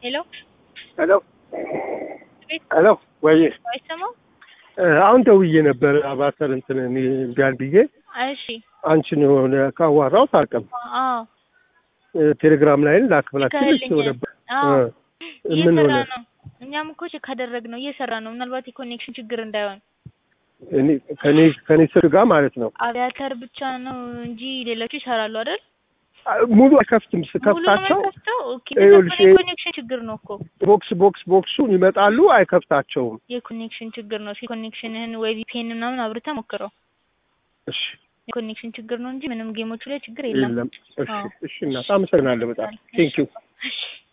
ሄሎ ሄሎ ቤት ሄሎ ወይ አይሰማም? አሁን ደውዬ ነበር አባተር እንትን እኔ ቢያል ብዬ እሺ አንቺን የሆነ ካዋራው ታውቅም አዎ ቴሌግራም ላይ ላክ ብላችሁ ልከህልኛል። ልኬው ነበር አዎ እ ምን እየሰራ ሆነ ነው። እኛም እኮ ቼክ ካደረግነው እየሰራ ነው። ምናልባት የኮኔክሽን ችግር እንዳይሆን እኔ ከኔ ከኔ ስር ጋር ማለት ነው አቪያተር ብቻ ነው እንጂ ሌሎቹ ይሰራሉ አይደል? ሙሉ አይከፍትም ሙሉ ነው ስከፍታቸው የማይከፍተው? ኦኬ ይኸውልሽ፣ እንደዛ የኮኔክሽን ችግር ነው እኮ ቦክስ ቦክስ ቦክሱን ይመጣሉ አይከፍታቸውም የኮኔክሽን ችግር ነው። እስኪ ኮኔክሽንህን ወይ ቪፒኤን ምናምን አብርተህ ሞክረው። እሺ የኮኔክሽን ችግር ነው እንጂ ምንም ጌሞቹ ላይ ችግር የለም። የለም እሺ አዎ። እሺ እናት አመሰግናለሁ በጣም ቴንኪው እሺ